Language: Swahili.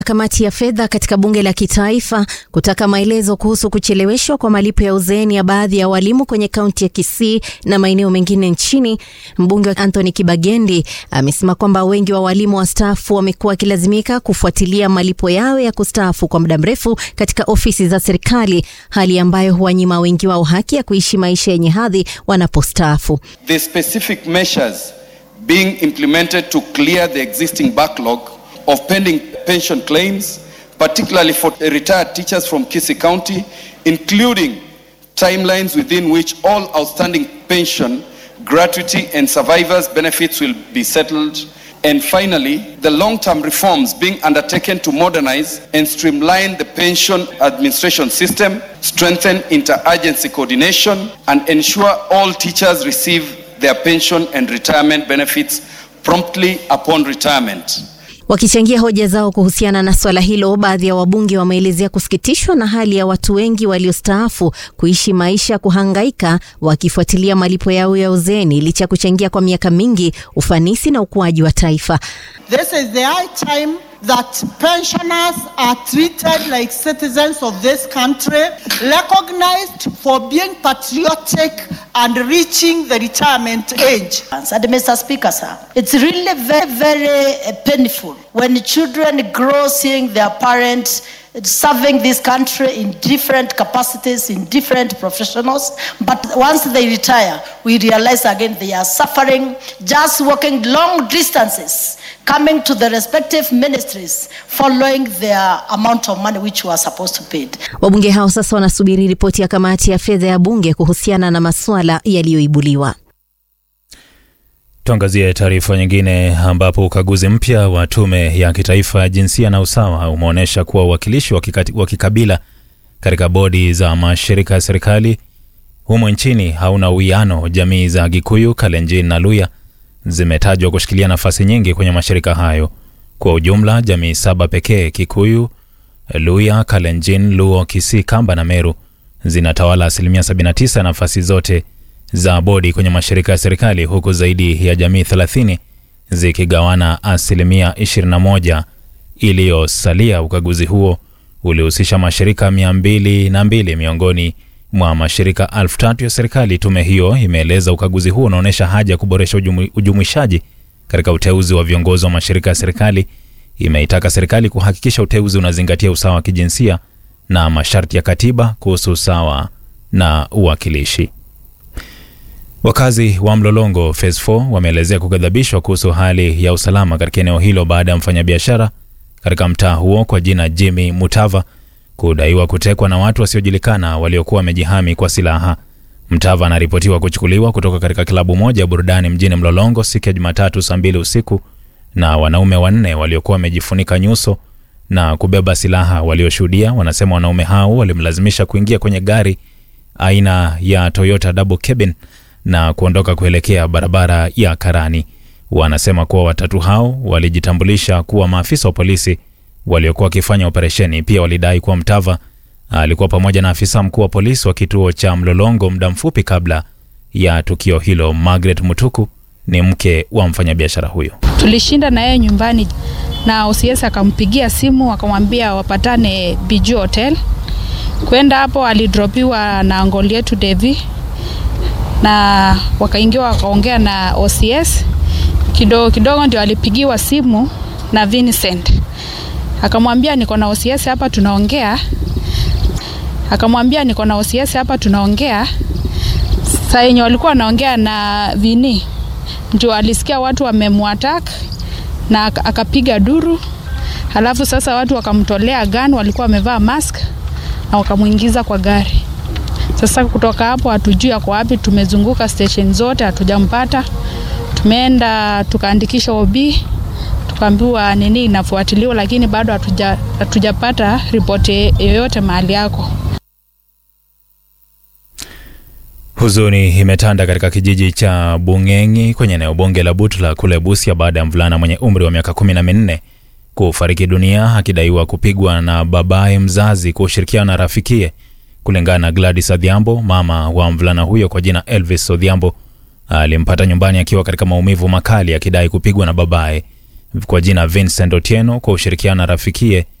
Kamati ya fedha katika bunge la kitaifa kutaka maelezo kuhusu kucheleweshwa kwa malipo ya uzeeni ya baadhi ya walimu kwenye kaunti ya Kisii na maeneo mengine nchini. Mbunge wa Anthony Kibagendi amesema kwamba wengi wa walimu wastaafu wamekuwa wakilazimika kufuatilia malipo yao ya kustaafu kwa muda mrefu katika ofisi za serikali, hali ambayo huwanyima wengi wao haki ya kuishi maisha yenye hadhi wanapostaafu. The specific measures being implemented to clear the existing backlog of pending pension claims, particularly for retired teachers from Kisii County, including timelines within which all outstanding pension, gratuity, and survivors' benefits will be settled. And finally, the long term reforms being undertaken to modernize and streamline the pension administration system, strengthen interagency coordination, and ensure all teachers receive their pension and retirement benefits promptly upon retirement. Wakichangia hoja zao kuhusiana na swala hilo, baadhi ya wabunge wameelezea kusikitishwa na hali ya watu wengi waliostaafu kuishi maisha ya kuhangaika wakifuatilia malipo yao ya uzeeni licha ya kuchangia kwa miaka mingi ufanisi na ukuaji wa taifa. This is the high time that pensioners are treated like citizens of this country, recognized for being patriotic and reaching the retirement age. And Mr. Speaker, sir, it's really very, very uh, painful when children grow seeing their parents serving this country in different capacities, in different professionals. But once they retire, we realize again they are suffering, just walking long distances, coming to the respective ministries, following their amount of money which was supposed to pay. Wabunge hao sasa wanasubiri ripoti ya kamati ya fedha ya bunge kuhusiana na masuala yaliyoibuliwa. Tuangazie taarifa nyingine ambapo ukaguzi mpya wa tume ya kitaifa ya jinsia na usawa umeonyesha kuwa uwakilishi wa kikabila katika bodi za mashirika ya serikali humo nchini hauna uwiano. Jamii za Gikuyu, Kalenjin na Luya zimetajwa kushikilia nafasi nyingi kwenye mashirika hayo. Kwa ujumla, jamii saba pekee Kikuyu, Luya, Kalenjin, Luo, Kisii, Kamba na Meru zinatawala asilimia 79 ya nafasi zote za bodi kwenye mashirika ya serikali huku zaidi ya jamii 30 zikigawana asilimia 21 iliyosalia. Ukaguzi huo ulihusisha mashirika 202 miongoni mwa mashirika elfu tatu ya serikali. Tume hiyo imeeleza ukaguzi huo unaonyesha haja ya kuboresha ujumuishaji katika uteuzi wa viongozi wa mashirika ya serikali. Imeitaka serikali kuhakikisha uteuzi unazingatia usawa wa kijinsia na masharti ya katiba kuhusu usawa na uwakilishi. Wakazi wa Mlolongo Phase 4 wameelezea kughadhabishwa kuhusu hali ya usalama katika eneo hilo baada ya mfanyabiashara katika mtaa huo kwa jina Jimmy Mutava kudaiwa kutekwa na watu wasiojulikana waliokuwa wamejihami kwa silaha. Mtava anaripotiwa kuchukuliwa kutoka katika klabu moja ya burudani mjini Mlolongo siku ya Jumatatu saa mbili usiku na wanaume wanne waliokuwa wamejifunika nyuso na kubeba silaha. Walioshuhudia wanasema wanaume hao walimlazimisha kuingia kwenye gari aina ya Toyota double cabin na kuondoka kuelekea barabara ya Karani. Wanasema kuwa watatu hao walijitambulisha kuwa maafisa wa polisi waliokuwa wakifanya operesheni. Pia walidai kuwa Mtava alikuwa pamoja na afisa mkuu wa polisi wa kituo cha Mlolongo muda mfupi kabla ya tukio hilo. Margaret Mutuku ni mke wa mfanyabiashara huyo. Tulishinda na yeye nyumbani na OCS akampigia simu akamwambia wapatane Biju Hotel. Kwenda hapo alidropiwa na ngoli yetu Devi na wakaingia wakaongea na OCS kidogo kidogo, ndio alipigiwa simu na Vincent akamwambia niko na OCS hapa tunaongea, akamwambia niko na OCS hapa tunaongea. Saa yenye walikuwa wanaongea na Vini, ndio alisikia watu wamemwatak na akapiga duru, halafu sasa watu wakamtolea gun, walikuwa wamevaa mask na wakamwingiza kwa gari. Sasa kutoka hapo hatujui ako wapi. Tumezunguka station zote hatujampata. Tumeenda tukaandikisha OB, tukaambiwa nini inafuatiliwa, lakini bado hatuja hatujapata ripoti yoyote mahali yako. Huzuni imetanda katika kijiji cha Bung'eng'i kwenye eneo bunge la Butula kule Busia baada ya mvulana mwenye umri wa miaka kumi na minne kufariki dunia akidaiwa kupigwa na babaye mzazi kwa ushirikiano na rafikie. Kulingana na Gladys Odhiambo, mama wa mvulana huyo kwa jina Elvis Odhiambo, alimpata nyumbani akiwa katika maumivu makali akidai kupigwa na babaye. kwa jina Vincent Otieno kwa ushirikiano na rafikie